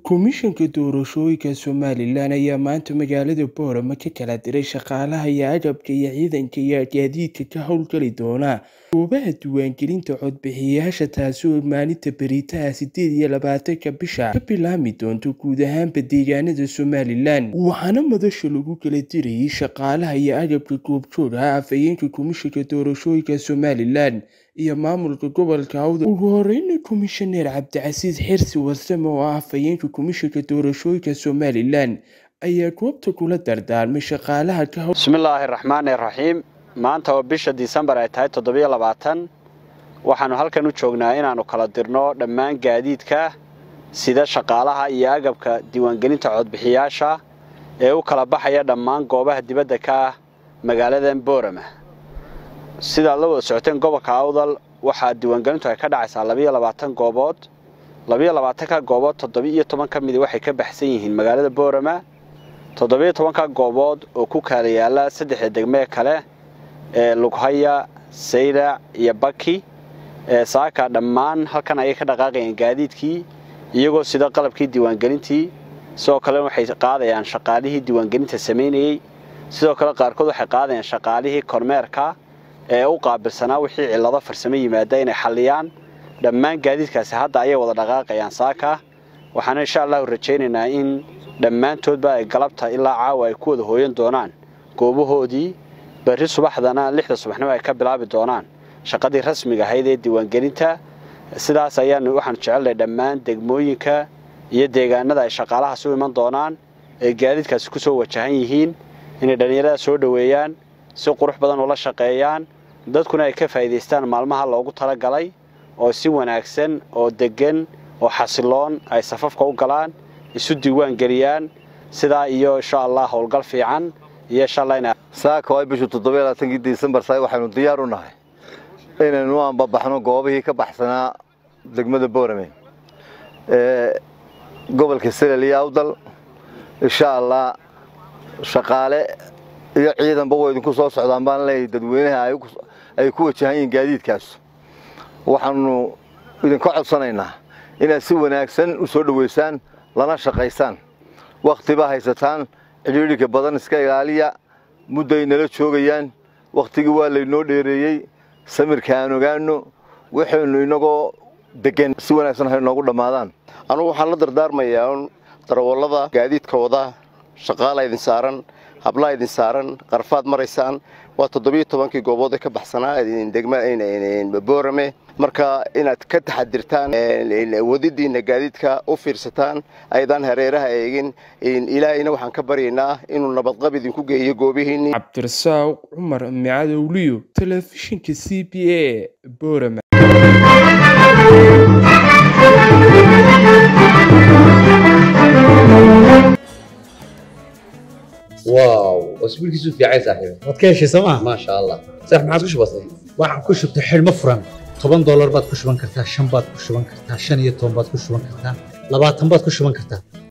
Komishanka Doorashooyinka Somalilan ayaa maanta magaalada Boorama ka kala diray shaqaalaha iyo agabka iyo ciidanka iyo gaadiidka ka howlgali doona goobaha diiwaangelinta codbixiyayaasha taasi oo maalinta beritaha sideed iyo labaatanka bisha ka bilaabmi doonta guud ahaanba deegaanada Somalilan waxaana madasha lagu kala dirayay shaqaalaha iyo agabka goobjooga afhayeenka komishanka doorashooyinka Somalilan iyo maamulka gobolka Awdal ugu horeyna komishaneer Cabdicasiis Xirsi Warsame oo ah afhayeenka komishanka doorashooyinka Somalilan ayaa goobta kula dardaarmay shaqaalaha ka howl bismillaahi raxmaani raxiim maanta oo bisha disembar ay tahay toddobiyo labaatan waxaannu halkan u joognaa inaannu kala dirno dhammaan gaadiidka sida shaqaalaha iyo agabka diiwaangelinta codbixiyaasha ee u kala baxaya dhammaan goobaha dibadda ka ah magaaladan boorama sidaad la wada socoteen gobolka awdal waxaa diiwaangelintu ay ka dhacaysaa labiyo labaatan goobood labiyo labaatanka goobood toddoba-iyo toban ka midi waxay ka baxsan yihiin magaalada boorama toddobiyo tobanka goobood oo ku kaala yaala saddexda degmee kale ee lughaya saylac iyo baki ee saaka dhammaan halkan ayay ka dhaqaaqayaan gaadiidkii iyagoo sida qalabkii diiwaangelintii sidoo kale waxay qaadayaan shaqaalihii diiwaangelinta samaynayey sidoo kale qaarkood waxay qaadayaan shaqaalihii kormeerka ee u qaabilsanaa wixii cillado farsamo yimaada inay xalliyaan dhammaan gaadiidkaasi hadda ayay wada dhaqaaqayaan saaka waxaana insha allahu rajaynaynaa in dhammaantoodba ay galabta ilaa caawa ay ku wada hooyan doonaan goobahoodii berri subaxdana lixda subaxnimo ay ka bilaabi doonaan shaqadii rasmiga ahayd ee diiwaangelinta sidaas ayaanu waxaanu jecelnahay dhammaan degmooyinka iyo deegaanada ay shaqaalahaas u iman doonaan ee gaadiidkaasi ku soo wajahan yihiin inay dhallinyarada soo dhoweeyaan si qurux badan ula shaqeeyaan dadkuna ay ka faa'iidaystaan maalmaha loogu talagalay oo si wanaagsan oo deggan oo xasiloon ay safafka u galaan isu diiwaan geliyaan sidaa iyo insha allah howlgal fiican iyo insha allah ina saaka waa bishu toddobiyo labaatankii disembar saay waxaynu diyaar u nahay inaynu anbabaxno goobihii ka baxsanaa degmada boorame ee gobolka selel iyo awdal insha allah shaqaale iyo ciidanba way idinku soo socdaan baan leeyahay dadweynaha ay ku wajahan yihiin gaadiidkaas waxaanu idinka codsanaynaa inaad si wanaagsan u soo dhoweysaan lana shaqaysaan wakhtiba haysataan cidhiidhika badan iska ilaaliya mudday nala joogayaan wakhtigii waa laynoo dheereeyey samirka aan ogaano waxaynu inagoo degan si wanaagsan hay noogu dhammaadaan anugu waxaan la dardaarmayaa un darawallada gaadiidkooda shaqaala idin saaran hablaa idin saaran qarfaad maraysaan waa toddobiyo tobankii goobood ee ka baxsanaa degma boorame marka inaad ka taxadirtaan wadidiina gaadiidka u fiirsataan aydaan hareeraha eegin ilaahayna waxaan ka baryaynaa inuu nabadqab idinku geeyo goobihiinni cabdirasaaq cumar micadowliyo telefishinka c b a boorame واو اسبوع كيسو في عايز صاحبي waad ka heshay sooma ما شاء الله صح ما عادش بسيط waxaan ku shubtay xidhmo furan toban doolar baad ku shuban kartaa shan baad ku shuban kartaa shan iyo toban baad ku shuban kartaa labaatan baad ku shuban kartaa